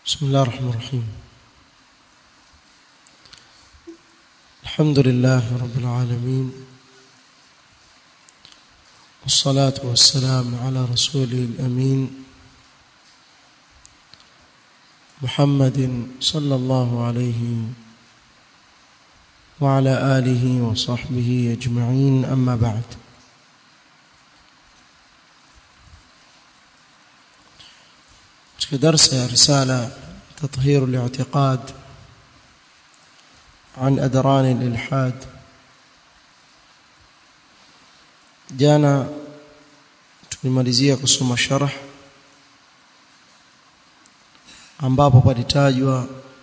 بسم الله الرحمن الرحيم الحمد لله رب العالمين والصلاة والسلام على رسوله الأمين محمد صلى الله عليه وعلى آله وصحبه أجمعين أما بعد في درس رسالة تطهير الاعتقاد عن أدران الإلحاد jana tulimalizia kusoma sharh ambapo palitajwa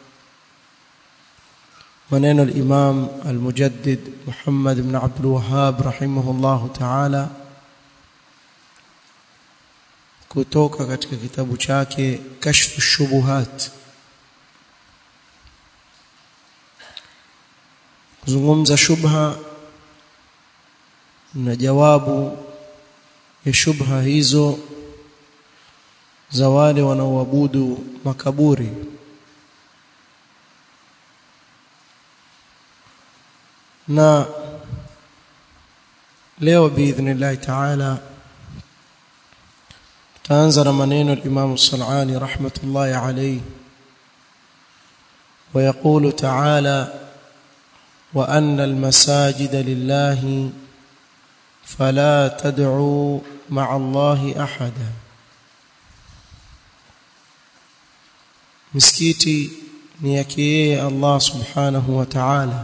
maneno al-Imam al-Mujaddid Muhammad ibn Abdul Wahhab rahimahullah ta'ala kutoka katika kitabu chake Kashfu Shubuhat kuzungumza shubha na jawabu ya shubha hizo za wale wanaoabudu makaburi na leo biidhnillah ta'ala tutaanza na maneno al-Imam As-San'ani rahmatullahi alayhi ويقول تعالى وأن المساجد لله فلا تدعوا مع الله أحدا مسكيتي نيكي الله سبحانه وتعالى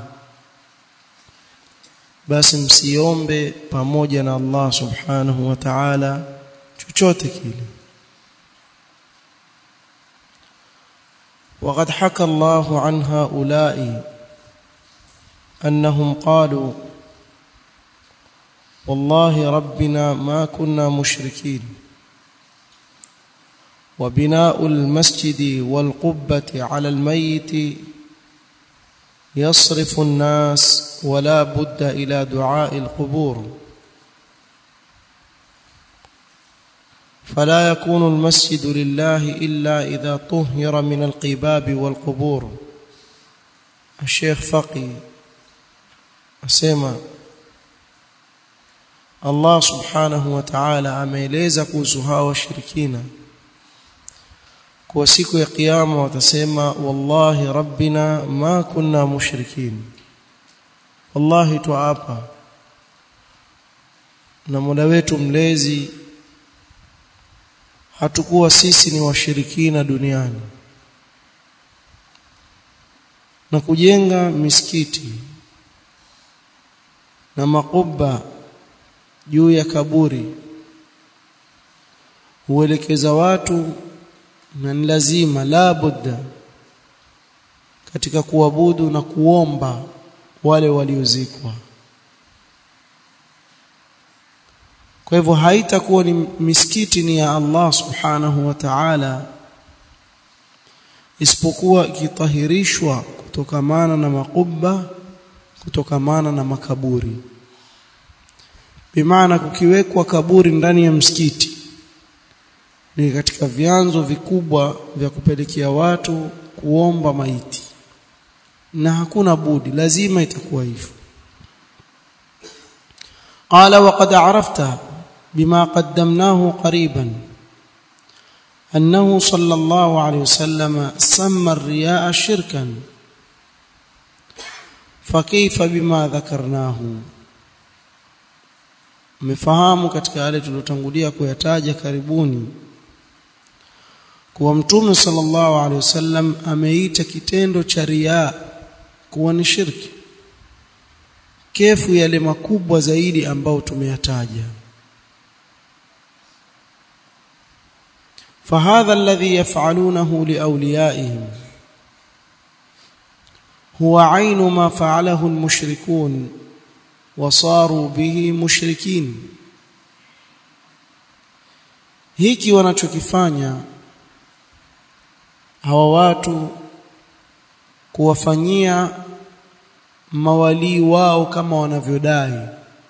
basi msiombe pamoja na Allah subhanahu wa ta'ala chochote kile وقد حكى الله عن هؤلاء أنهم قالوا والله ربنا ما كنا مشركين وبناء المسجد والقبة على الميت يصرف الناس ولا بد إلى دعاء القبور فلا يكون المسجد لله إلا إذا طهر من القباب والقبور الشيخ فقي أسمى Allah subhanahu wa ta'ala ameeleza kuhusu hao washirikina kwa siku ya kiyama watasema wallahi rabbina ma kunna mushrikin wallahi tuapa na Mola wetu mlezi hatukuwa sisi ni washirikina duniani na kujenga misikiti na makuba juu ya kaburi huelekeza watu na ni lazima la budda katika kuabudu na kuomba wale waliozikwa kwa hivyo haitakuwa ni misikiti ni ya Allah subhanahu wa ta'ala isipokuwa ikitahirishwa kutokamana na makubba kutokamana na makaburi bimaana kukiwekwa kaburi ndani ya msikiti ni katika vyanzo vikubwa vya kupelekea watu kuomba maiti na hakuna budi lazima itakuwa hivyo قال وقد عرفت بما قدمناه قريبا أنه صلى الله عليه وسلم سمى الرياء شركا فكيف بما ذكرناه mmefahamu katika yale tuliyotangulia kuyataja karibuni kuwa mtume sallallahu alaihi wasallam ameita kitendo cha riya kuwa ni shirki kefu yale makubwa zaidi ambao tumeyataja فهذا الذي يفعلونه لاوليائهم هو عين ما فعله المشركون wasaru bihi mushrikin hiki wanachokifanya hawa watu kuwafanyia mawalii wao kama wanavyodai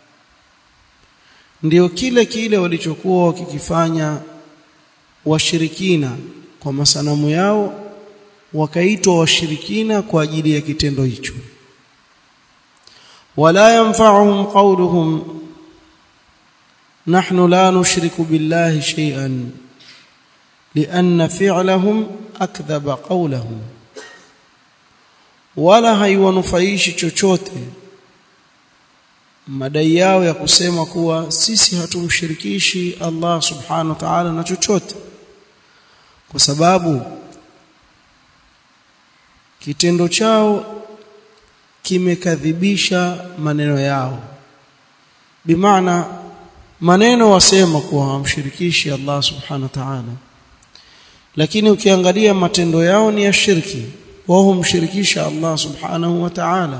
ndio kile kile walichokuwa wakikifanya washirikina kwa masanamu yao wakaitwa washirikina kwa ajili ya kitendo hicho wala yanfa'uhum qawluhum nahnu la nushriku billahi shay'an lianna fi'lahum akdhaba qawlahum wala haiwanufaishi chochote madai yao ya kusema kuwa sisi hatumshirikishi Allah subhanahu wa ta'ala na chochote kwa sababu kitendo chao kimekadhibisha maneno yao bimaana maneno wasema kuwa hawamshirikishi Allah subhanahu wa ta'ala lakini ukiangalia matendo yao ni ya shirki wao humshirikisha Allah subhanahu wa ta'ala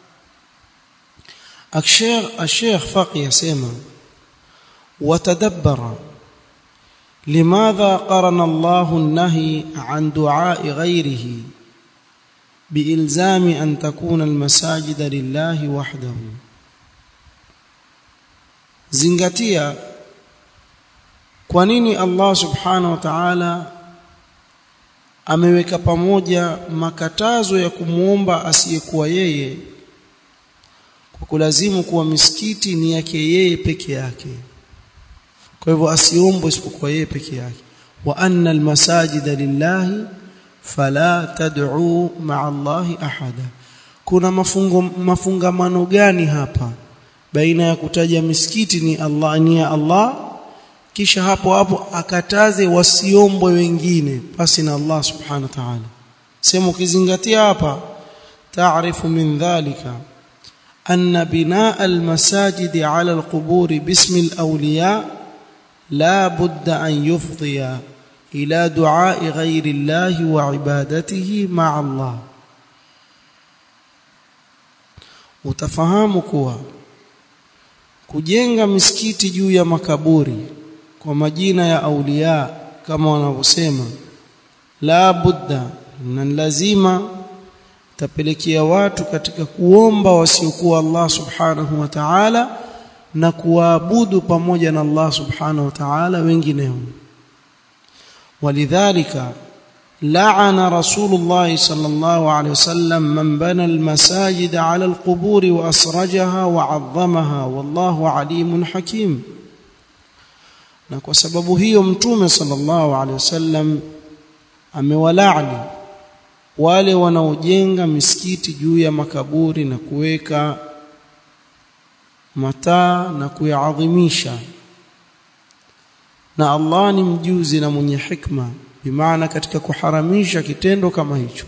الشيخ الشيخ فقي يسمى وتدبر لماذا قرن الله النهي عن دعاء غيره بإلزام أن تكون المساجد لله وحده zingatia kwa nini Allah subhanahu wa ta'ala ameweka pamoja makatazo ya kumuomba asiyekuwa yeye kwa kulazimu kuwa misikiti ni yake yeye peke yake kwa hivyo asiombwe isipokuwa yeye peke yake wa anna almasajida lillahi fala tad'u ma'a Allahi ahada kuna mafungo mafungamano gani hapa baina ya kutaja misikiti ni Allah ni ya Allah kisha hapo hapo akataze wasiombwe wengine pasi na Allah subhanahu wa ta'ala sema ukizingatia hapa taarifu min dhalika أن بناء المساجد على القبور باسم الأولياء لا بد أن يفضي إلى دعاء غير الله وعبادته مع الله utafahamu kuwa kujenga misikiti juu ya makaburi kwa majina ya aulia kama wanavyosema la budda na lazima tapelekea watu katika kuomba wasiokuwa Allah subhanahu wa ta'ala na kuabudu pamoja na Allah subhanahu wa ta'ala wengineo walidhalika la'ana rasulullah sallallahu alayhi wasallam man bana almasajid ala alqubur wa asrajaha wa 'azzamaha wallahu alimun hakim na kwa sababu hiyo mtume sallallahu alayhi wasallam amewalaani wale wanaojenga misikiti juu ya makaburi na kuweka mataa na kuyaadhimisha na Allah ni mjuzi na mwenye hikma bimaana katika kuharamisha kitendo kama hicho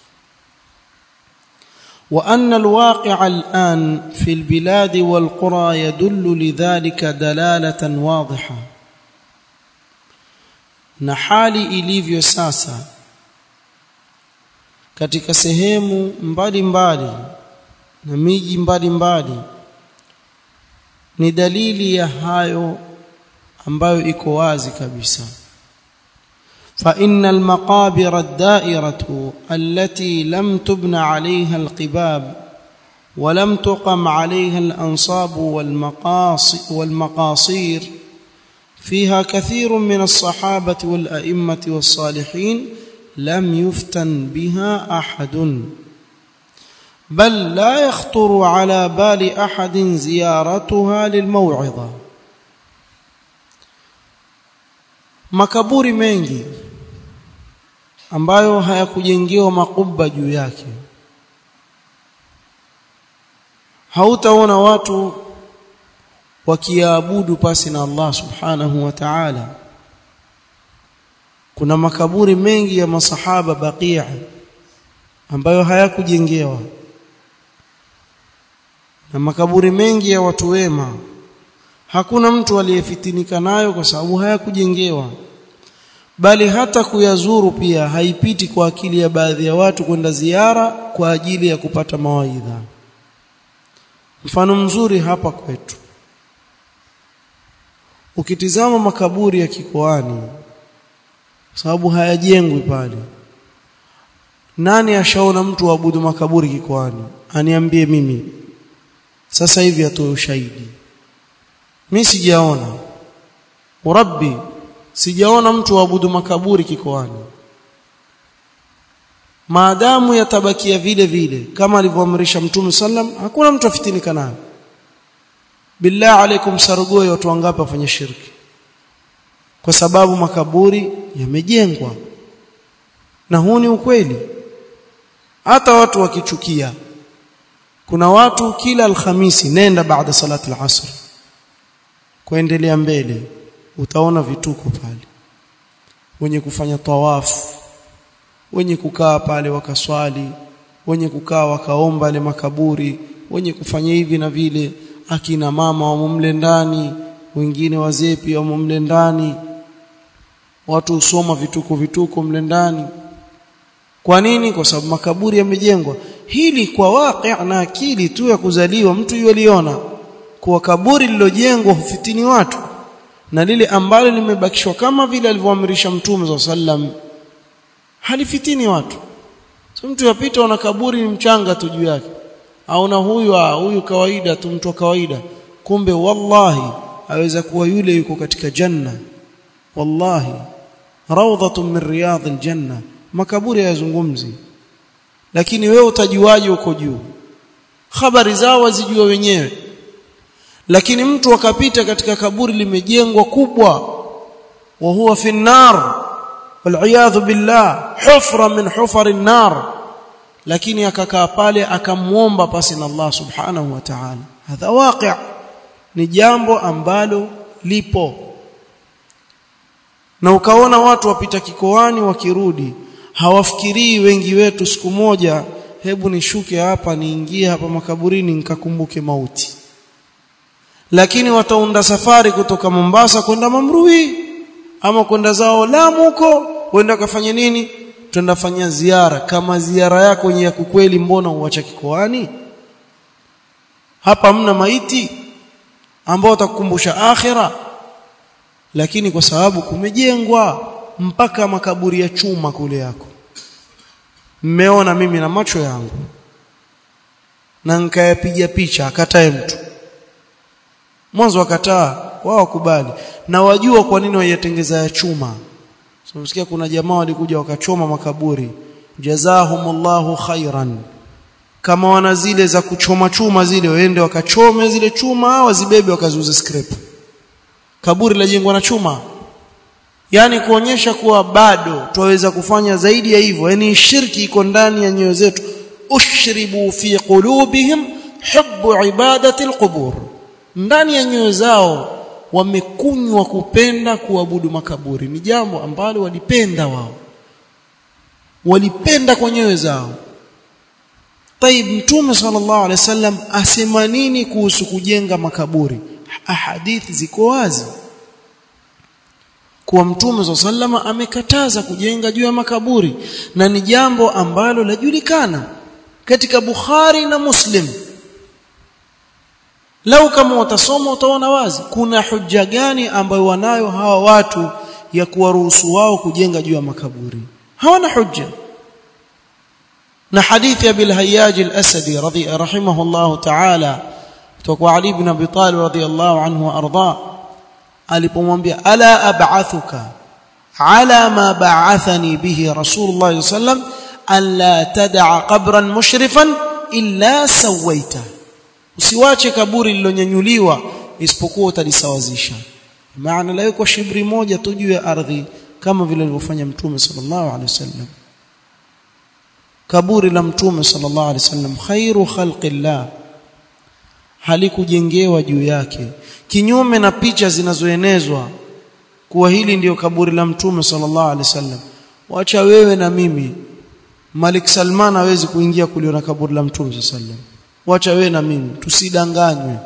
وأن الواقع الآن في البلاد والقرى يدل لذلك دلالة واضحة na hali ilivyo sasa katika sehemu mbalimbali na miji mbalimbali ni dalili ya hayo ambayo iko wazi kabisa فإن المقابر الدائرة التي لم تبنى عليها القباب ولم تقم عليها الأنصاب والمقاص والمقاصير فيها كثير من الصحابة والأئمة والصالحين لم يفتن بها أحد بل لا يخطر على بال أحد زيارتها للموعظة makaburi mengi ambayo hayakujengewa makubwa juu yake hautaona watu wakiabudu pasi na Allah subhanahu wa ta'ala kuna makaburi mengi ya masahaba Baqia ambayo hayakujengewa na makaburi mengi ya watu wema hakuna mtu aliyefitinika nayo kwa sababu hayakujengewa bali hata kuyazuru pia haipiti kwa akili ya baadhi ya watu kwenda ziara kwa ajili ya kupata mawaidha mfano mzuri hapa kwetu ukitizama makaburi ya kikoani sababu hayajengwi pale nani ashaona mtu waabudu makaburi kikoani aniambie mimi sasa hivi atoe ushahidi mimi sijaona urabbi sijaona mtu waabudu makaburi kikoani maadamu yatabakia vile vile kama alivyoamrisha mtume sallam hakuna mtu afitinika nayo billah alaikum sarugoe watu wangapi wafanye shirki kwa sababu makaburi yamejengwa na huu ni ukweli hata watu wakichukia kuna watu kila alhamisi nenda baada salati al-asr kuendelea mbele utaona vituko pale wenye kufanya tawafu wenye kukaa pale wakaswali wenye kukaa wakaomba ile makaburi wenye kufanya hivi na vile akina mama wamo mle ndani wengine wazee pia wamo mle ndani watu usoma vituko vituko mle ndani kwa nini kwa sababu makaburi yamejengwa hili kwa waqi' na akili tu ya kuzaliwa mtu yuliona kuwa kaburi lilojengwa hufitini watu na lile ambalo limebakishwa kama vile alivyoamrisha mtume wa sallam halifitini watu so mtu yapita una kaburi ni mchanga tu juu yake au na huyu ah, huyu kawaida tu mtu wa kawaida kumbe wallahi aweza kuwa yule yuko katika janna wallahi rawdatun min riyadil janna makaburi hayazungumzi lakini wewe utajuaje uko juu habari zao wazijua wenyewe lakini mtu akapita katika kaburi limejengwa kubwa wa huwa fi nar wal billah hufra min hufari nar lakini akakaa pale akamuomba pasi na Allah subhanahu wa ta'ala hadha waqi' ni jambo ambalo lipo na ukaona watu wapita kikoani wakirudi hawafikirii wengi wetu siku moja hebu nishuke hapa niingie hapa makaburini nikakumbuke mauti lakini wataunda safari kutoka Mombasa kwenda Mamrui ama kwenda zao Lamu huko wenda kafanya nini twenda fanya ziara kama ziara yako ni ya kukweli mbona uacha kikoani hapa mna maiti ambao utakukumbusha akhira lakini kwa sababu kumejengwa mpaka makaburi ya chuma kule yako mmeona mimi na macho yangu na nikayapiga picha akatae mtu mwanzo wakataa wao kubali na wajua kwa nini wayatengeza ya chuma so msikia kuna jamaa walikuja wakachoma makaburi jazahumullahu khairan kama wana zile za kuchoma chuma zile waende wakachome zile chuma wazibebe wakazuze scrap kaburi lajengwa na chuma yani kuonyesha kuwa bado twaweza kufanya zaidi ya hivyo yani shirki iko ndani ya nyoyo zetu ushribu fi qulubihim hubbu ibadati alqubur ndani ya nyoyo zao wamekunywa kupenda kuabudu makaburi ni jambo ambalo walipenda wao walipenda kwa nyoyo zao طيب mtume sallallahu alaihi wasallam asema nini kuhusu kujenga makaburi ahadithi ziko wazi kuwa mtume sallama amekataza kujenga juu ya makaburi na ni jambo ambalo lajulikana katika Bukhari na Muslim lau kama utasoma utaona wazi kuna hujja gani ambayo wanayo hawa watu ya kuwaruhusu wao kujenga juu ya makaburi hawana hujja na hadithi ya bil hayyaj al-asadi radhi rahimahullah ta'ala kutoka Ali ibn Abi Talib radhiyallahu anhu arda alipomwambia ala ab'athuka ala ma ba'athani bihi rasulullah sallam an la tad'a qabran mushrifan illa sawaita usiwache kaburi lilonyanyuliwa isipokuwa utalisawazisha maana la yuko shibri moja tu juu ya ardhi kama vile alivyofanya mtume sallallahu alaihi wasallam kaburi la mtume sallallahu alaihi wasallam khairu khalqillah halikujengewa juu yake kinyume na picha zinazoenezwa kuwa hili ndiyo kaburi la mtume sallallahu alaihi wasallam wacha wewe na mimi Malik Salman hawezi kuingia kuliona kaburi la mtume sallallahu alaihi wasallam wacha wewe na mimi tusidanganywe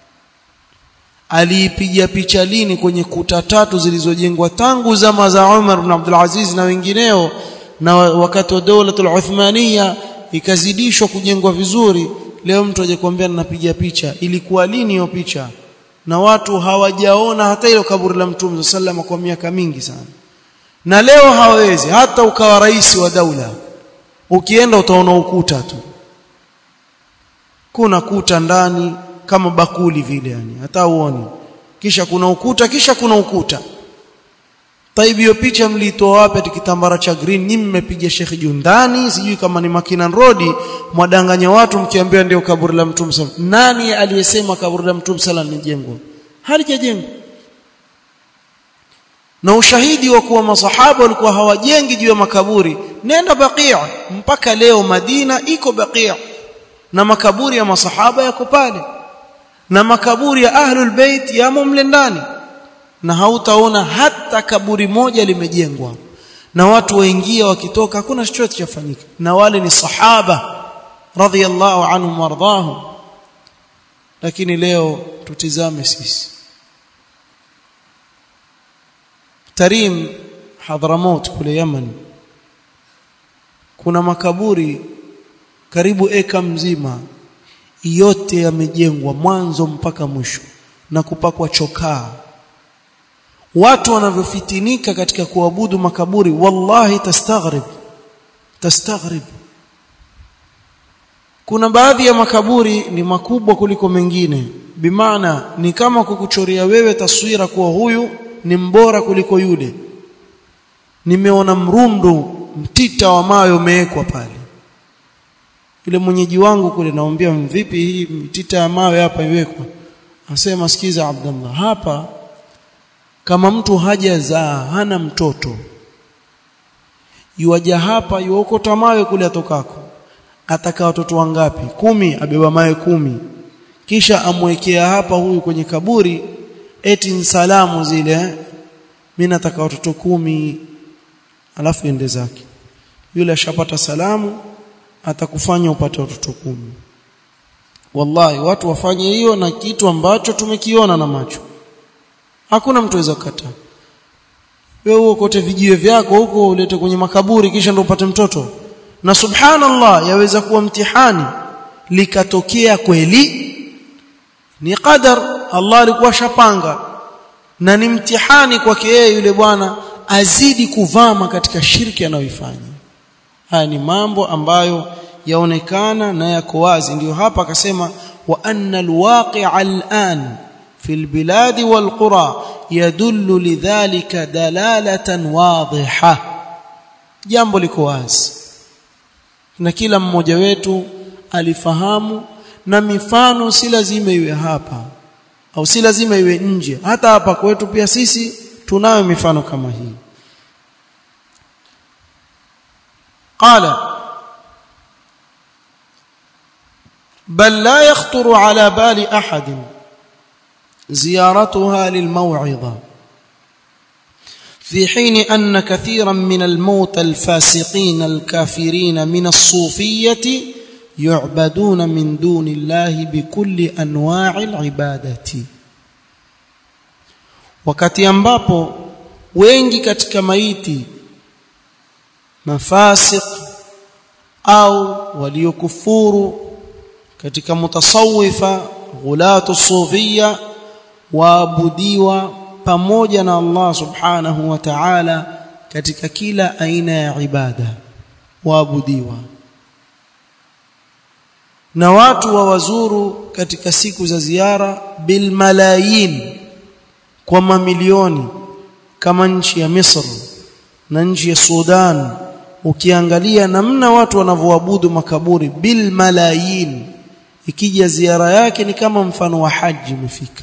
aliipiga picha lini kwenye kuta tatu zilizojengwa tangu zama za Umar ibn Abdul Aziz na wengineo na wakati wa dola al-Uthmania ikazidishwa kujengwa vizuri leo mtu aje kuambia ninapiga picha ilikuwa lini hiyo picha na watu hawajaona hata ile kaburi la mtume sallallahu kwa miaka mingi sana na leo hawezi hata ukawa rais wa daula ukienda utaona ukuta tu kuna kuta ndani kama bakuli vile yani hata uone kisha kuna ukuta kisha kuna ukuta Taibi hiyo picha mlitoa wapi ati kitambara cha green ni mmepiga Sheikh Jundani sijui kama ni Makinan Road mwadanganya watu mkiambia ndio kaburi la Mtume sallam nani aliyesema kaburi la Mtume sallam lijengwa halijajengwa na ushahidi wa kuwa masahaba walikuwa hawajengi juu ya makaburi nenda Baqi' mpaka leo Madina iko Baqi' na makaburi ya masahaba yako pale na makaburi ya ahlul bait yamo mle ndani na hautaona hata kaburi moja limejengwa na watu waingia wakitoka hakuna chochote chafanyika na wale ni sahaba radhiyallahu anhum wardahum lakini leo tutizame sisi Tarim Hadramaut kule Yemen kuna makaburi karibu eka mzima yote yamejengwa mwanzo mpaka mwisho na kupakwa chokaa watu wanavyofitinika katika kuabudu makaburi wallahi tastaghrib tastaghrib kuna baadhi ya makaburi ni makubwa kuliko mengine bimaana ni kama kukuchoria wewe taswira kuwa huyu ni mbora kuliko yule nimeona mrundu mtita wa mawe umewekwa pale yule mwenyeji wangu kule naambia vipi hii mtita ya mawe hapa iwekwa asema sikiza Abdullah hapa kama mtu hajazaa hana mtoto yuaja hapa yuokota mawe kule atokako ataka watoto wangapi kumi abeba mawe kumi kisha amwekea hapa huyu kwenye kaburi eti salamu zile mimi nataka watoto kumi alafu ende zake yule ashapata salamu atakufanya upate watoto kumi wallahi watu wafanye hiyo na kitu ambacho tumekiona na macho hakuna mtu aweza kukataa wewe uokote vijiwe vyako huko ulete kwenye makaburi kisha ndio upate mtoto na subhanallah yaweza kuwa mtihani likatokea kweli ni qadar Allah alikuwa shapanga na ni mtihani kwake yeye yule bwana azidi kuvama katika shirki anayoifanya haya ni mambo ambayo yaonekana na yako wazi ndio hapa akasema wa anna alwaqi'a al'an في البلاد والقرى يدل لذلك دلالة واضحة jambo liko wazi na kila mmoja wetu alifahamu na mifano si lazima iwe hapa au si lazima iwe nje hata hapa kwetu pia sisi tunayo mifano kama hii qala bal la yakhطر ala bali ahadin زيارتها للموعظة في حين أن كثيرا من الموتى الفاسقين الكافرين من الصوفية يعبدون من دون الله بكل أنواع العبادة wakati ambapo wengi katika maiti mafasik au waliokufuru katika mutasawifa ghulatu sufia waabudiwa pamoja na Allah subhanahu wa ta'ala katika kila aina ya ibada waabudiwa na watu wa wazuru katika siku za ziara bil malayin kwa mamilioni kama nchi ya Misri na nchi ya Sudan ukiangalia namna watu wanavyoabudu makaburi bil malayin ikija ziara yake ni kama mfano wa haji imefika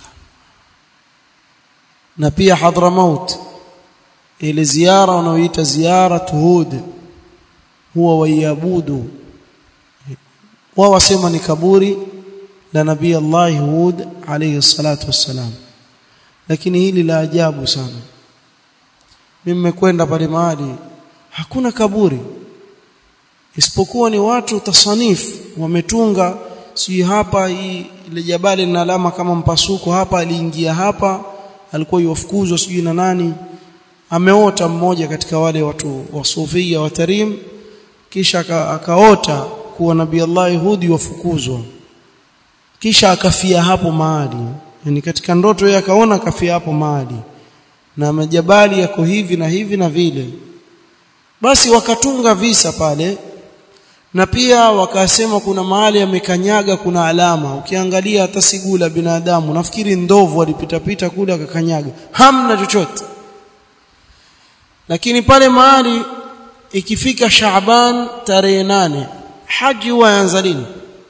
na pia Hadramaut ile ziara wanaoita ziara Hud huwa waiabudu wao wasema ni kaburi la nabii Allah Hud alayhi salatu wassalam lakini hili la ajabu sana mimi nimekwenda pale mahali hakuna kaburi isipokuwa ni watu tasanifu wametunga si hapa hii ile jabali lina alama kama mpasuko hapa aliingia hapa alikuwa yofukuzwa sijui na nani ameota mmoja katika wale watu wa sufia wa tarim kisha akaota kuwa nabii Allah Hudi wafukuzwa kisha akafia hapo mahali yani katika ndoto yeye akaona akafia hapo mahali na majabali yako hivi na hivi na vile basi wakatunga visa pale na pia wakasema kuna mahali amekanyaga kuna alama ukiangalia hata sigula binadamu nafikiri ndovu alipita pita kule akakanyaga hamna chochote lakini pale mahali ikifika Shaaban tarehe nane haji huwa yaanza lini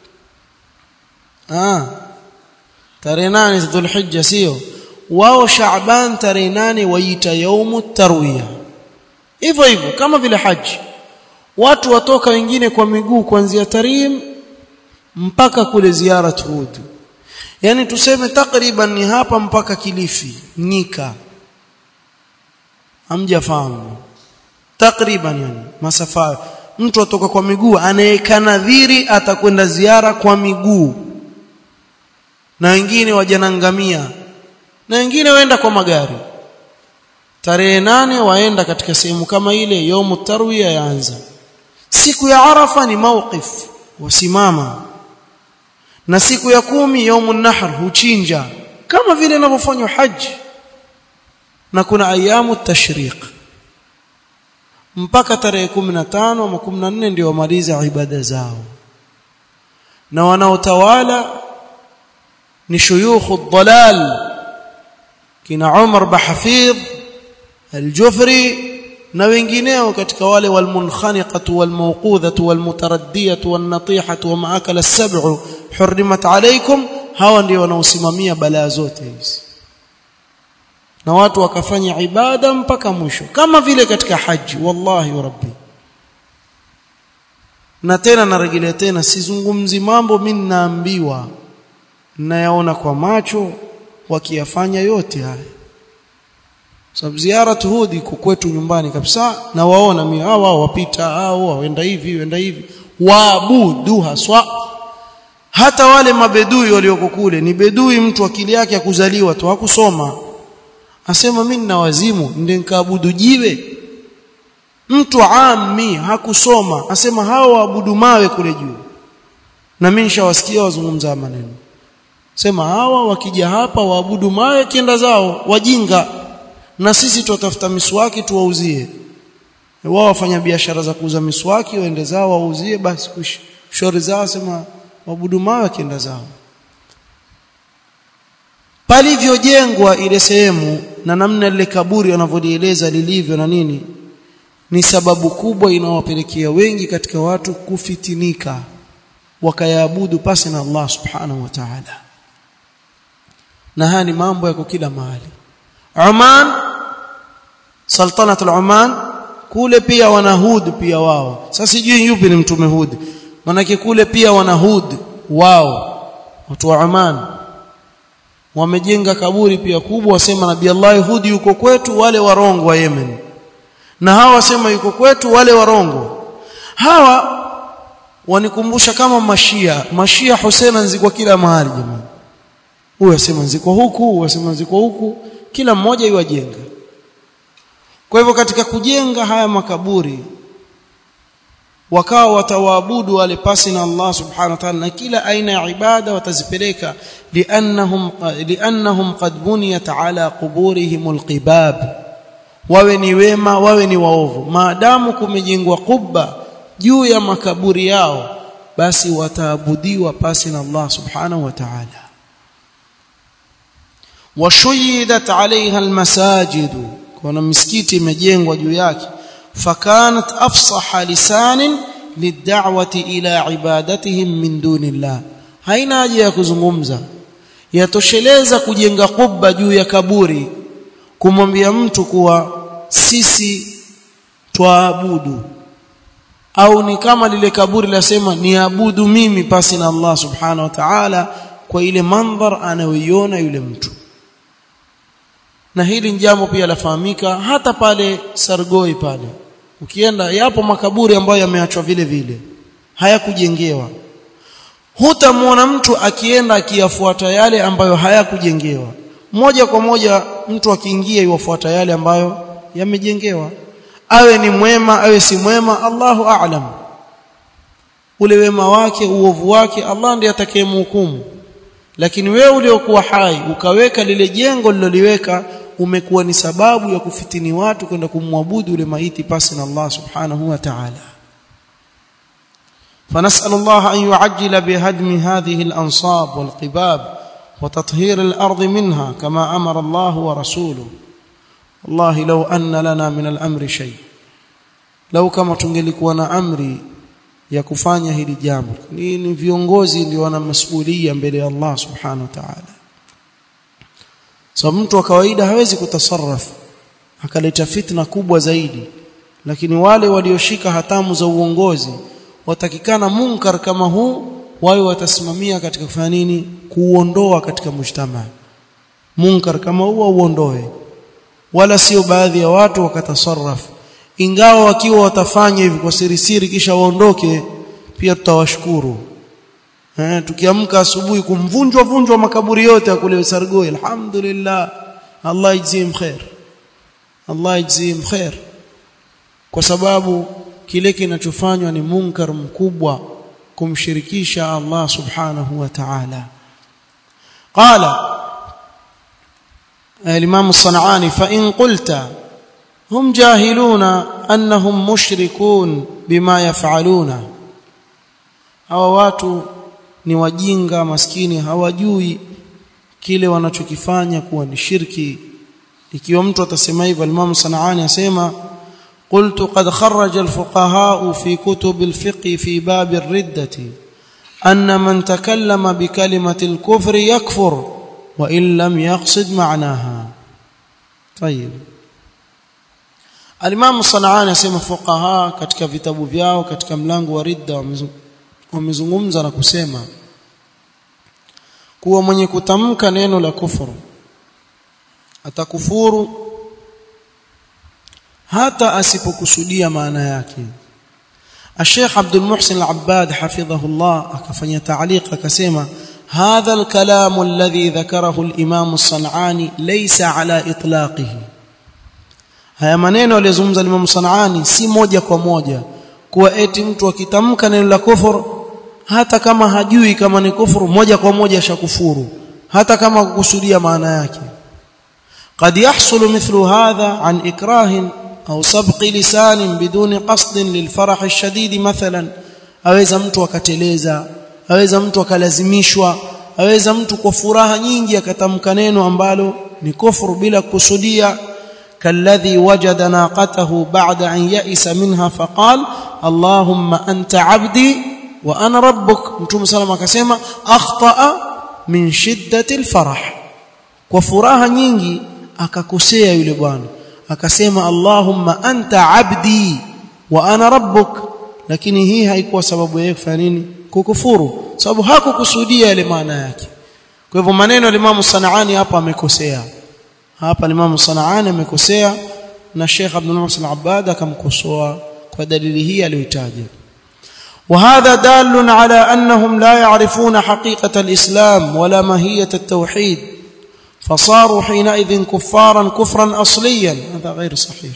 ah tarehe nane Dhulhijja sio wao Shaaban tarehe nane waita yaumu tarwiya hivyo hivyo kama vile haji watu watoka wengine kwa miguu kuanzia Tarim mpaka kule ziara Hud yani tuseme takriban ni hapa mpaka Kilifi Nyika hamjafahamu takriban yani masafa mtu atoka kwa miguu anayekanadhiri atakwenda ziara kwa miguu na wengine wajanangamia na wengine waenda kwa magari tarehe nane waenda katika sehemu kama ile yaumu tarwiya yaanza siku ya arafa ni mawqif wasimama na siku ya kumi yaumu nahr huchinja kama vile inavyofanywa haji na kuna ayamu tashriq mpaka tarehe 15 ama 14 ndio wamaliza ibada zao na wanaotawala ni shuyukhu dhalal kina Umar Bahafidh al-Jufri na wengineo katika wale walmunkhaniqatu walmawqudhatu walmutaraddiyatu wannatihatu wa maakala as-sab'u hurrimat alaykum hawa ndio wanaosimamia balaa zote hizi na watu wakafanya ibada mpaka mwisho kama vile katika haji wallahi wa rabbi na tena narejelea tena sizungumzi mambo mimi naambiwa nayaona kwa macho wakiyafanya yote haya sababu ziara hudi iko kwetu nyumbani kabisa na waona mimi hao wao wapita hao waenda hivi waenda hivi waabudu haswa hata wale mabedui walioko kule ni bedui mtu akili yake ya kuzaliwa tu hakusoma asema mimi nina wazimu ndio nikaabudu jiwe mtu ammi hakusoma asema hao waabudu mawe kule juu na mimi nishawasikia wazungumza maneno sema hawa wakija hapa waabudu mawe kienda zao wajinga na sisi tutatafuta miswaki tuwauzie wao wafanya biashara za kuuza miswaki waende zao wauzie basi shauri zao sema waabudu mawe kienda zao palivyojengwa ile sehemu na namna lile kaburi wanavyolieleza lilivyo na nini ni sababu kubwa inawapelekea wengi katika watu kufitinika wakayaabudu pasi na Allah subhanahu wa ta'ala na haya ni mambo yako kila mahali Oman Sultanat al-Oman kule pia wana Hud pia wao sasa sijui yupi ni mtume Hud manake kule pia wana Hud wao watu wa Oman wamejenga kaburi pia kubwa wasema nabii Allah Hud yuko kwetu wale warongo wa Yemen na hawa wasema yuko kwetu wale warongo hawa wanikumbusha kama mashia mashia Hussein nzikwa kila mahali jamani huyu asema nzikwa huku huyu asema nzikwa huku kila mmoja iwajenga kwa hivyo katika kujenga haya makaburi wakawa watawaabudu wale pasi na Allah subhanahu wa ta'ala na kila aina ya ibada watazipeleka liannahum liannahum qad buniyat ala quburihim alqibab wawe ni wema wawe ni waovu maadamu kumejengwa kubba juu ya makaburi yao basi wataabudiwa pasi na Allah subhanahu wa ta'ala washuyidat alaiha almasajid kuna misikiti imejengwa juu yake fakanat afsaha lisanin lid'awati ila ibadatihim min dunillah haina haja ya kuzungumza yatosheleza kujenga kubba juu ya kaburi kumwambia mtu kuwa sisi twaabudu au ni kama lile kaburi lasema niabudu mimi pasi na Allah subhanahu wa ta'ala kwa ile mandhar anayoiona yule mtu na hili jambo pia lafahamika hata pale Sargoi pale ukienda yapo makaburi ambayo yameachwa vile vile hayakujengewa hutamwona mtu akienda akiyafuata yale ambayo hayakujengewa moja kwa moja mtu akiingia iwafuata yale ambayo yamejengewa awe ni mwema awe si mwema Allahu a'lam ule wema wake uovu wake Allah ndiye atakayemhukumu lakini wewe uliokuwa hai ukaweka lile jengo liloliweka umekuwa ni sababu ya kufitini watu kwenda kumwabudu ule maiti pasi na Allah subhanahu wa ta'ala فنسأل الله أن يعجل بهدم هذه الأنصاب والقباب وتطهير الأرض منها كما أمر الله ورسوله wallahi law anna lana min al-amri shay lau kama tungelikuwa na amri ya kufanya hili jambo ni, ni viongozi ndio wana masuhulia mbele ya Allah subhanahu wa ta'ala so mtu wa kawaida hawezi kutasarrafu akaleta fitna kubwa zaidi lakini wale walioshika hatamu za uongozi watakikana munkar kama huu wawe watasimamia katika kufanya nini kuuondoa katika mujtama munkar kama huu uondoe wala sio baadhi ya watu wakatasarrafu ingawa wakiwa watafanya hivi kwa siri siri kisha waondoke pia tutawashukuru eh tukiamka asubuhi kumvunjwa vunjwa makaburi yote ya kule Sargoi alhamdulillah Allah yajzim khair Allah yajzim khair kwa sababu kile kinachofanywa ni munkar mkubwa kumshirikisha Allah subhanahu wa ta'ala qala الإمام الصنعاني فإن قلت هم جاهلون أنهم مشركون بما يفعلون hawa watu ni wajinga maskini hawajui kile wanachokifanya kuwa ni shirki ikiwa mtu atasema hivyo Imam Sanaani asema قلت قد خرج الفقهاء في كتب الفقه في باب الردة أن من تكلم بكلمة الكفر يكفر وإن لم يقصد معناها طيب Alimamu Sanaani asema fuqaha katika vitabu vyao katika mlango wa ridda wamezungumza na kusema kuwa mwenye kutamka neno la kufuru atakufuru hata asipokusudia maana yake Sheikh Abdul Muhsin Al-Abbad hafidhahullah akafanya ta'liq akasema هذا الكلام الذي ذكره الإمام الصنعاني ليس على إطلاقه haya maneno aliyozungumza Imam Sanaani si moja kwa moja kuwa eti mtu akitamka neno la kufuru hata kama hajui kama ni kufuru moja kwa moja shakufuru hata kama kukusudia maana yake قد يحصل مثل هذا عن إكراه أو سبق لسان بدون قصد للفرح الشديد مثلا aweza mtu akateleza aweza mtu akalazimishwa aweza mtu kwa furaha nyingi akatamka neno ambalo ni kufuru bila kusudia كالذي وجد ناقته بعد أن يئس منها فقال اللهم أنت عبدي وأنا ربك متوم سلام akasema أخطأ من شدة الفرح وفراها nyingi akakosea yule bwana akasema Allahumma anta abdi wa ana rabbuk lakini hii haikuwa sababu yake kufanya nini kukufuru sababu hakukusudia ile maana yake kwa hivyo maneno ya Imam Sanaani hapa amekosea hapa Imam Sanaani amekosea na Sheikh Abdul Muhsin Al-Abbad akamkosoa kwa dalili hii aliyotaja وهذا دال على أنهم لا يعرفون حقيقة الإسلام ولا ماهية التوحيد فصاروا حينئذ كفارا كفرا أصليا هذا غير صحيح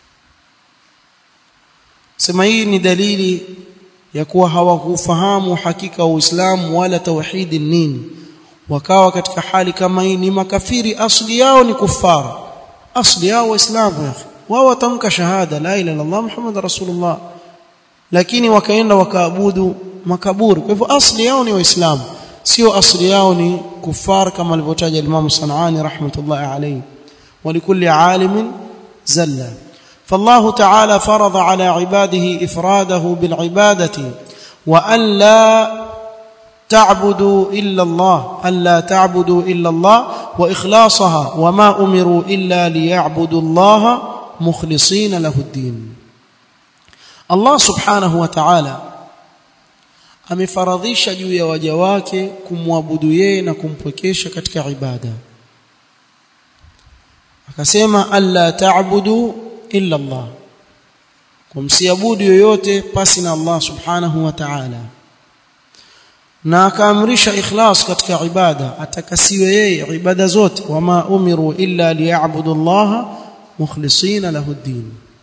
sema hii ni dalili ya kuwa hawakufahamu hakika uislamu wala tauhidi nini wakawa katika hali kama hii ni makafiri asli yao ni kufara asli yao waislamu ya wao watamka shahada la ilaha illallah muhammad rasulullah lakini wakaenda wakaabudu makaburi kwa hivyo asli yao ni waislamu sio asli yao ni kufar kama alivyotaja Imam Sanani rahmatullahi alayhi ولكل عالم زله فالله تعالى فرض على عباده افراده بالعباده وان لا تعبدوا الا الله الا تعبدوا الا الله واخلاصها وما امروا الا ليعبدوا الله مخلصين له الدين الله سبحانه وتعالى amefaradhisha juu ya waja wake kumwabudu yeye na kumpwekesha katika ibada akasema alla ta'budu illa Allah kumsiabudu yoyote pasi na Allah subhanahu wa ta'ala na akaamrisha ikhlas katika ibada atakasiwe yeye ibada zote wama umiru illa liya'budu Allah mukhlisina lahu ad-din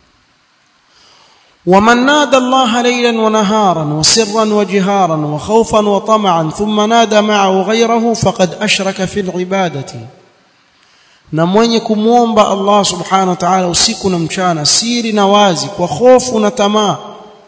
ومن نادى الله ليلا ونهارا وسرا وجهارا وخوفا وطمعا ثم نادى معه غيره فقد أشرك في العبادة na mwenye kumwomba Allah subhanahu wa ta'ala usiku na mchana siri na wazi kwa hofu na tamaa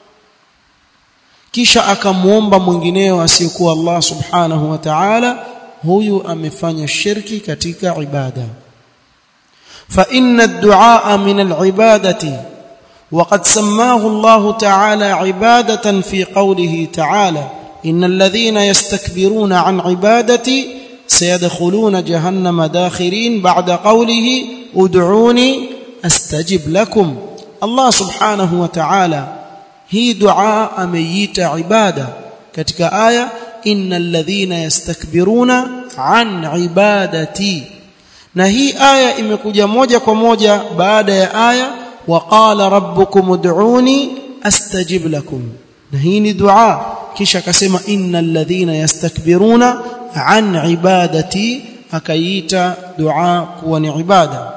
kisha akamwomba mwingineo asiyekuwa Allah subhanahu wa ta'ala huyu amefanya shirki katika ibada فإن الدعاء من العبادة وقد سماه الله تعالى عبادة في قوله تعالى إن الذين يستكبرون عن عبادتي سيدخلون جهنم داخرين بعد قوله ادعوني استجب لكم الله سبحانه وتعالى هي دعاء اميت عباده ketika aya innal ladhina yastakbiruna an ibadati na hii aya imekuja moja kwa moja baada ya aya waqala rabbukum ud'uni astajib lakum na hii ni dua kisha akasema innal ladhina yastakbiruna an ibadati akaita dua kuwa ni ibada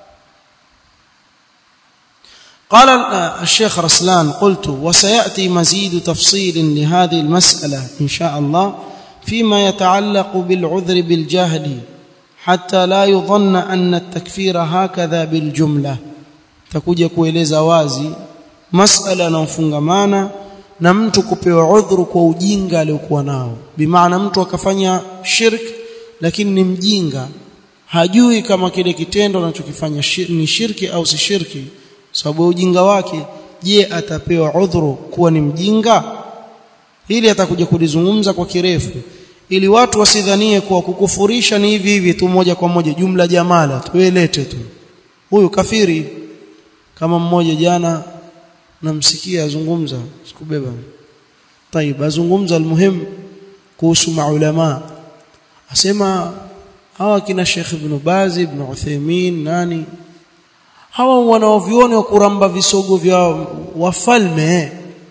قال الشيخ رسلان قلت وسياتي مزيد تفصيل لهذه المساله ان شاء الله فيما يتعلق بالعذر بالجهل حتى لا يظن ان التكفير هكذا بالجمله تكوja kueleza wazi masala inayofungamana na mtu kupewa udhuru kwa ujinga aliokuwa nao bimaana mtu akafanya shirk lakini ni mjinga hajui kama kile kitendo anachokifanya shir, ni shirki au si shirki sababu ujinga wake je atapewa udhuru kuwa ni mjinga ili atakuja kulizungumza kwa kirefu ili watu wasidhanie kuwa kukufurisha ni hivi hivi tu moja kwa moja jumla jamala tuelete tu huyu kafiri kama mmoja jana namsikia azungumza sikubeba طيب azungumza almuhim kuhusu maulama asema hawa kina Sheikh Ibn Baz Ibn Uthaymeen nani hawa wanaovioni wa kuramba visogo vya wafalme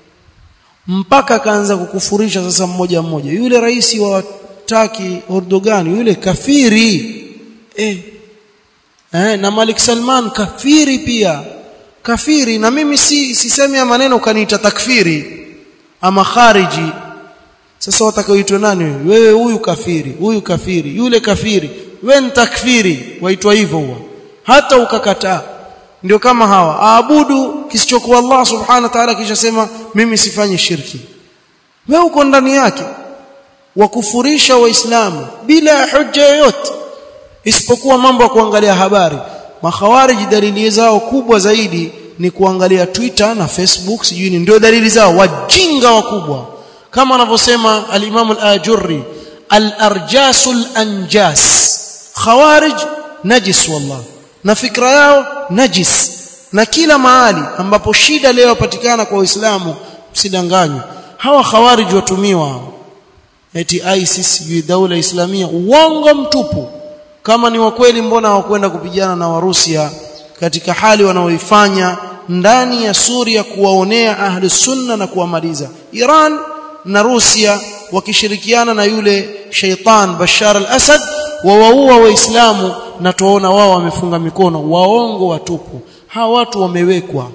mpaka kaanza kukufurisha sasa mmoja mmoja yule rais wa Taki Erdogan yule kafiri eh eh na Malik Salman kafiri pia kafiri na mimi si sisemi ya maneno kaniita takfiri ama khariji sasa watakaoitwa nani wewe huyu kafiri huyu kafiri yule kafiri wewe ni takfiri waitwa hivyo huwa hata ukakataa ndio kama hawa aabudu kisichokuwa Allah subhanahu wa ta'ala kisha sema mimi sifanyi shirki wewe uko ndani yake wakufurisha waislamu bila hujja yoyote isipokuwa mambo ya kuangalia habari makhawariji dalili zao kubwa zaidi ni kuangalia Twitter na Facebook sijui ni ndio dalili zao wajinga wakubwa kama anavyosema al-Imam al-Ajurri al-arjasul anjas khawarij najis wallah na fikra yao najis na kila mahali ambapo shida leo yapatikana kwa Uislamu msidanganywe hawa khawarij watumiwa eti ISIS sijui daula islamia uongo mtupu kama ni wa kweli mbona hawakwenda kupigana na Warusia katika hali wanaoifanya ndani ya Suria kuwaonea ahli sunna na kuwamaliza Iran na Rusia wakishirikiana na yule shaitan Bashar al-Assad wawaua waislamu na tuona wao wamefunga mikono waongo watupu hawa watu wamewekwa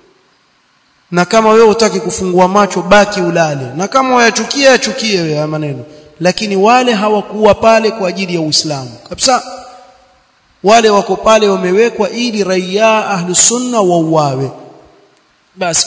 na kama wewe utaki kufungua macho baki ulale na kama wayachukia yachukie wewe maneno lakini wale hawakuwa pale kwa ajili ya Uislamu kabisa wale wako pale wamewekwa ili raia ahlu sunna wauawe basi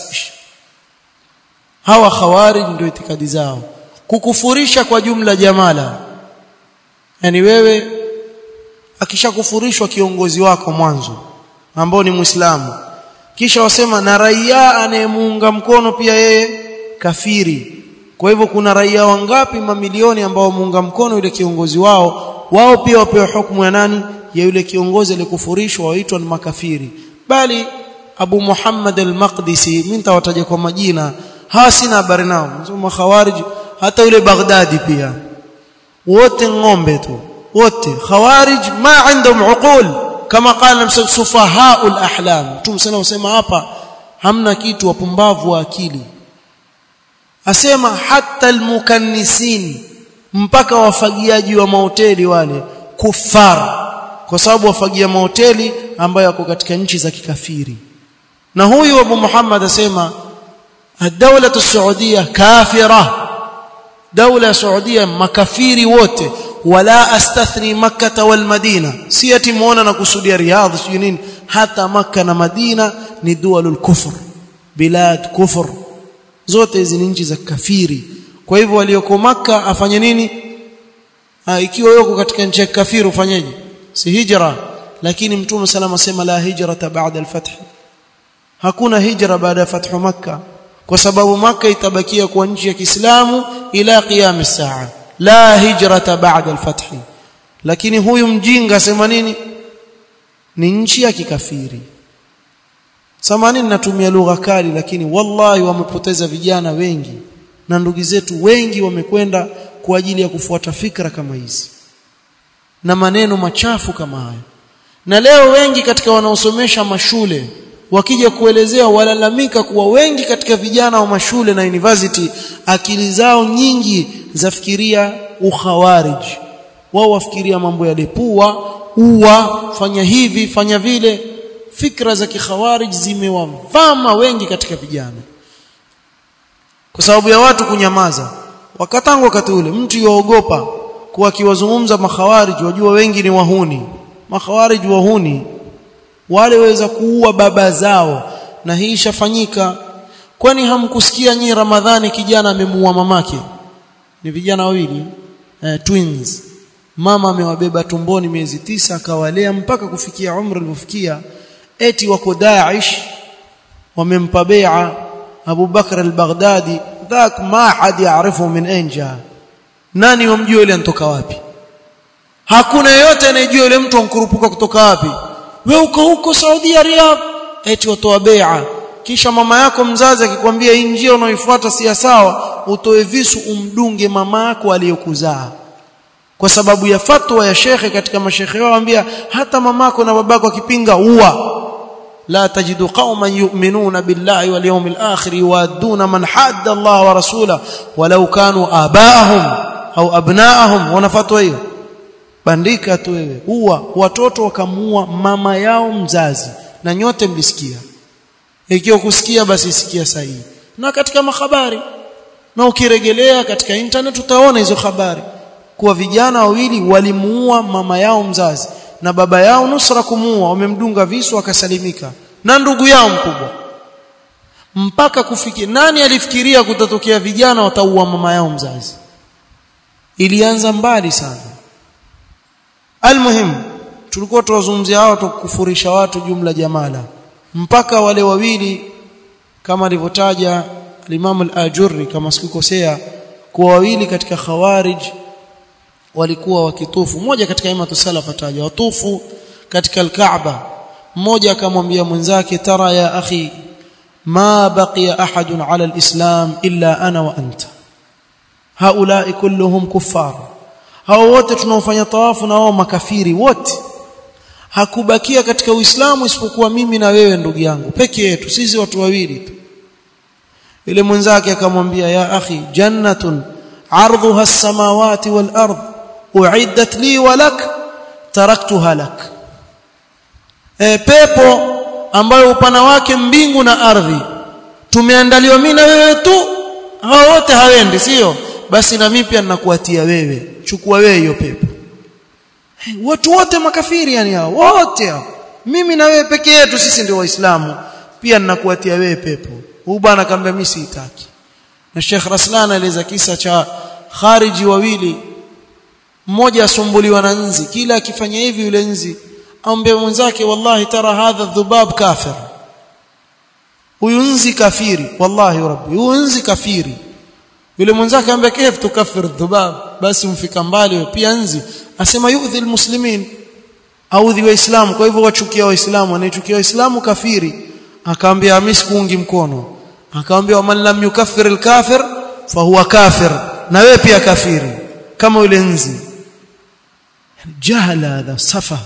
hawa khawarij ndio itikadi zao kukufurisha kwa jumla jamala yani wewe akishakufurishwa kiongozi wako mwanzo ambao ni muislamu kisha wasema na raia anayemuunga mkono pia yeye kafiri kwa hivyo kuna raia wangapi mamilioni ambao muunga mkono yule kiongozi wao wao pia wapewa hukumu ya nani ya yule kiongozi aliyekufurishwa waitwa ni makafiri bali Abu Muhammad al-Maqdisi mimi nitawataja kwa majina hawa sina habari nao msoma khawarij hata yule Baghdadi pia wote ng'ombe tu wote khawarij ma عندهم uqul kama qala sufahaul ahlam tumsema usema hapa hamna kitu wapumbavu wa akili asema hata almukannisin mpaka wafagiaji wa mahoteli wale kufar kwa sababu wafagia mahoteli ambayo yako katika nchi za kikafiri na huyu Abu Muhammad asema الدولة السعودية كافرة دولة سعودية makafiri wote wala astathni makkah wal madina si ati muona na kusudia riyadh sio nini hata makka na madina ni dualul kufr bilad kufr zote hizi ni nchi za kafiri kwa hivyo walioko makka afanye nini ha, ikiwa yuko katika nchi ya kafiri ufanyeje si hijra lakini mtume salama asema la hijrata ba'da al-fath hakuna hijra baada ya fathu makkah kwa sababu makkah itabakia kuwa nchi ya Kiislamu ila qiyam as-saa la hijrata ba'da al-fath lakini huyu mjinga asema nini ni nchi ya kikafiri samanini natumia lugha kali lakini wallahi wamepoteza vijana wengi na ndugu zetu wengi wamekwenda kwa ajili ya kufuata fikra kama hizi na maneno machafu kama haya na leo wengi katika wanaosomesha mashule wakija kuelezea walalamika kuwa wengi katika vijana wa mashule na university akili zao nyingi zafikiria ukhawarij wao wafikiria mambo ya depua uwa fanya hivi fanya vile fikra za kikhawarij zimewavama wengi katika vijana kwa sababu ya watu kunyamaza wakatangu wakati ule mtu yuogopa kuwa akiwazungumza makhawarij wajua wengi ni wahuni makhawarij wahuni wale waweza kuua baba zao na hii ishafanyika kwani hamkusikia nyi ramadhani kijana amemuua mamake ni vijana wawili eh, twins mama amewabeba tumboni miezi tisa akawalea mpaka kufikia umri alipofikia eti wako Daesh wamempa bai'a Abu Bakr al-Baghdadi ذاك ما حد يعرفه من اين جاء nani wamjua yule anatoka wapi hakuna yeyote anayejua yule mtu ankurupuka kutoka wapi wewe uko huko Saudi Arabia eti watoa bai'a kisha mama yako mzazi akikwambia hii njia unaoifuata si sawa utoe visu umdunge mama yako aliyokuzaa kwa sababu ya fatwa ya shekhe katika mashekhe wao ambia hata mamako na babako akipinga uwa لا تجد قوما يؤمنون بالله واليوم الآخر يوادون من حاد الله ورسوله ولو كانوا آباءهم أو أبناءهم wanafatwa hiyo bandika tu wewe huwa watoto wakamuua mama yao mzazi na nyote mlisikia ikiwa kusikia basi sikia sahihi na katika mahabari na ukiregelea katika internet utaona hizo habari kuwa vijana wawili walimuua mama yao mzazi na baba yao nusra kumuua wamemdunga visu akasalimika na ndugu yao mkubwa mpaka kufikia nani alifikiria kutatokea vijana wataua mama yao mzazi ilianza mbali sana almuhim tulikuwa tuwazungumzia hao tukufurisha watu jumla jamala mpaka wale wawili kama alivyotaja al-Imam al-Ajurri kama sikukosea kuwa wawili katika khawarij walikuwa wakitufu mmoja katika imatu salaf ataja watufu katika al-Kaaba mmoja akamwambia mwenzake tara ya akhi ma baqiya ahadun ala al-islam illa ana wa anta haulai kulluhum kuffar hao wote tunaofanya tawafu na wao makafiri wote hakubakia katika uislamu isipokuwa mimi na wewe ndugu yangu peke yetu sisi watu wawili tu ile mwenzake akamwambia ya akhi jannatun ardhuha as-samawati wal ardh uiddat li wa lak taraktuha lak e, pepo ambayo upana wake mbingu na ardhi tumeandaliwa mimi na wewe tu hao wote hawendi sio basi na mimi pia ninakuatia wewe chukua wewe hiyo pepo hey, watu wote makafiri yani hao wote hao mimi na wewe peke yetu sisi ndio waislamu pia ninakuatia wewe pepo huyu bwana akamwambia mimi siitaki na Sheikh Raslan alieleza kisa cha khariji wawili mmoja asumbuliwa na nzi kila akifanya hivi yule nzi ambe mwenzake wallahi tara hadha dhubab kafir huyu nzi kafiri wallahi rabbi huyu nzi kafiri yule mwenzake ambaye kif tukafir dhubab basi mfika mbali pia nzi asema yudhi almuslimin audhi waislamu kwa hivyo wachukia waislamu anayechukia waislamu kafiri akaambia mimi sikuungi mkono akaambia man lam yukaffir alkafir fahuwa kafir na wewe pia kafiri kama yule nzi jahala hadha safa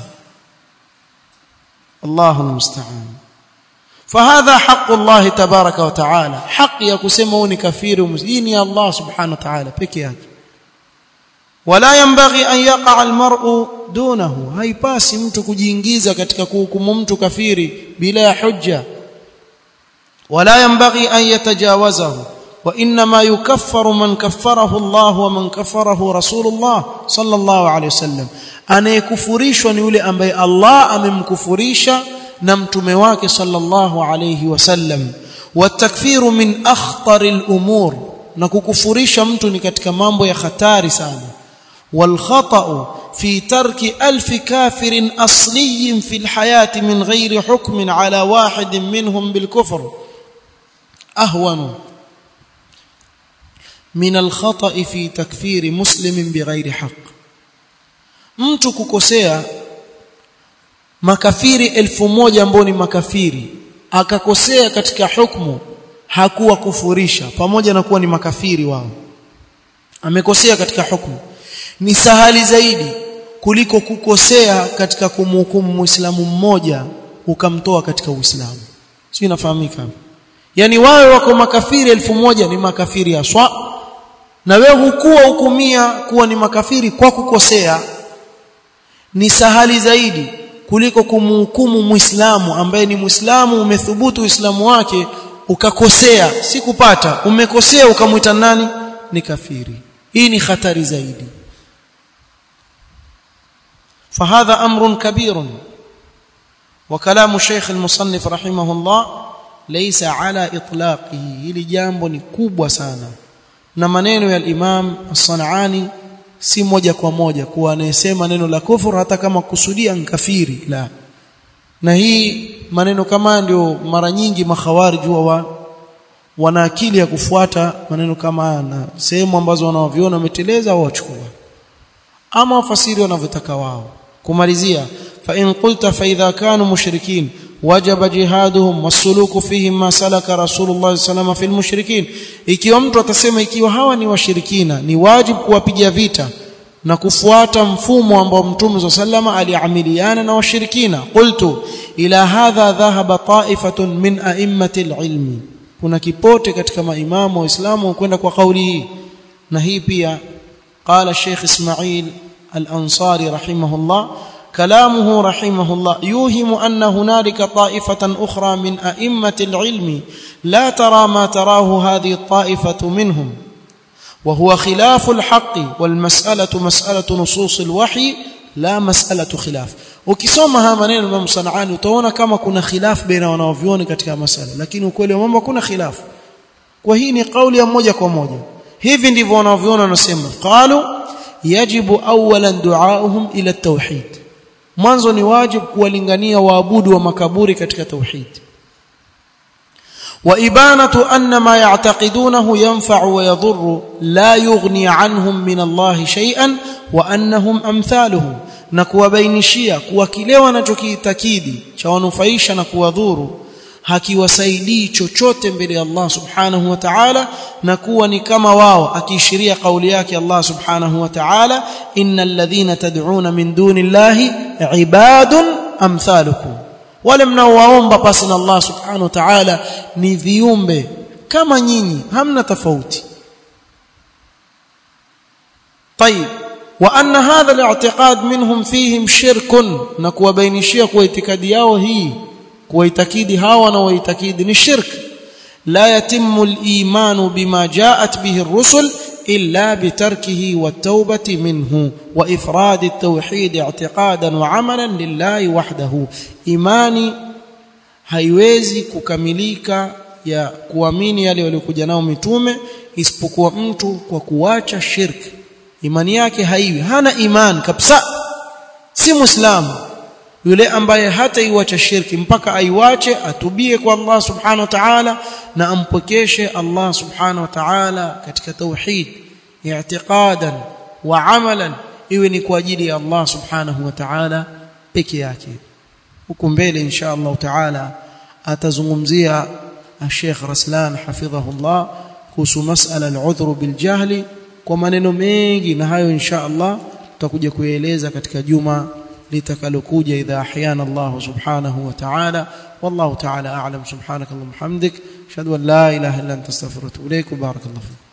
الله المستعان فهذا حق الله تبارك وتعالى حق يكسمون كفير ومسلمين يا الله سبحانه وتعالى بكيات ولا ينبغي أن يقع المرء دونه haipasi mtu kujiingiza katika kuhukumu mtu kafiri bila hujja ولا ينبغي أن يتجاوزه وإنما يكفر من كفره الله ومن كفره رسول الله صلى الله عليه وسلم anayekufurishwa ni yule ambaye Allah amemkufurisha na mtume wake sallallahu alayhi wasallam watakfiru min akhtar al-umur na kukufurisha mtu ni katika mambo ya hatari sana wal khata'u في ترك ألف كافر أصلي في الحياة من غير حكم على واحد منهم بالكفر أهون من الخطأ في تكفير مسلم بغير حق mtu kukosea makafiri elfu moja ambao ni makafiri akakosea katika hukumu hakuwa kufurisha pamoja na kuwa ni makafiri wao amekosea katika hukumu ni sahali zaidi kuliko kukosea katika kumhukumu muislamu mmoja ukamtoa katika uislamu sio inafahamika yani wawe wako makafiri elfu moja ni makafiri aswa na wewe hukuwa hukumia kuwa ni makafiri kwa kukosea ni sahali zaidi kuliko kumhukumu muislamu ambaye ni muislamu umethubutu uislamu wake ukakosea si kupata umekosea ukamwita nani ni kafiri hii ni hatari zaidi فهذا امر كبير وكلام الشيخ المصنف رحمه الله ليس على اطلاقه hili jambo ni kubwa sana na maneno ya al-Imam As-Sanani si moja kwa moja kuwa anayesema neno la kufur hata kama kusudia nkafiri la na hii maneno kama ndio mara nyingi makhawarij wa wana akili ya kufuata maneno kama na sehemu ambazo wanaviona wameteleza au wachukua ama wafasiri wanavyotaka wao kumalizia fa in qulta fa idha kanu mushrikin wajaba jihaduhum wasuluku fihim ma salaka rasulullah sallallahu fil mushrikin ikiwa mtu atasema ikiwa hawa ni washirikina ni wajibu kuwapiga vita na kufuata mfumo ambao mtume sallama aliamiliana na washirikina qultu ila hadha dhahaba ta'ifatun min a'immati ilmi kuna kipote katika maimamu wa Uislamu kwenda kwa kauli hii na hii pia qala Sheikh Ismail Al-Ansari rahimahullah كلامه رحمه الله يوهم أن هنالك طائفة أخرى من أئمة العلم لا ترى ما تراه هذه الطائفة منهم وهو خلاف الحق والمسألة مسألة نصوص الوحي لا مسألة خلاف ukisoma haya maneno Imam Sanani utaona kama kuna khilaf baina wanaovioni katika masala lakini ukweli wa mambo kuna khilaf kwa hii ni kauli ya moja kwa moja hivi ndivyo wanaoviona wanasema qalu yajibu awalan du'auhum ila at-tauhid mwanzo ni wajibu kuwalingania waabudu wa makaburi katika tauhid وإبانة أن ما يعتقدونه ينفع ويضر لا يغني عنهم من الله شيئا وأنهم أمثاله na kuwabainishia kuwa kile wanachokiitakidi cha wanufaisha na kuwadhuru hakiwasaidii chochote mbele ya Allah subhanahu wa ta'ala na kuwa ni kama wao akiishiria kauli yake Allah subhanahu wa ta'ala innal ladhina tad'una min duni llahi ibadun amthalukum wale mnaowaomba pasi na Allah subhanahu wa ta'ala ni viumbe kama nyinyi hamna tofauti طيب وان هذا الاعتقاد منهم فيهم شرك نكوا بينشia kwa itikadi yao hii kuitakidi hawa na waitakidi ni shirk la yatimmu al-iman bima ja'at bihi ar-rusul illa bitarkihi wat-taubati minhu wa ifrad at-tauhid i'tiqadan wa 'amalan lillahi wahdahu imani haiwezi kukamilika ya kuamini yale waliokuja nao mitume isipokuwa mtu kwa kuacha shirki imani yake haiwi hana iman kabisa si muislamu yule ambaye hata iwacha shirki mpaka aiwache atubie kwa Allah subhanahu wa ta'ala na ampokeshe Allah subhanahu wa ta'ala katika tauhid i'tiqadan wa amalan iwe ni kwa ajili ya Allah subhanahu wa ta'ala peke yake huko mbele insha Allah ta'ala atazungumzia Sheikh Raslan hafidhahullah kuhusu masala al-udhru bil jahli kwa maneno mengi na hayo insha Allah tutakuja kueleza katika juma litakalokuja idha ahyana Allah subhanahu wa ta'ala wallahu ta'ala a'lam subhanakallahumma hamdik ashhadu an la ilaha illa anta astaghfiruka wa atubu ilaik barakallahu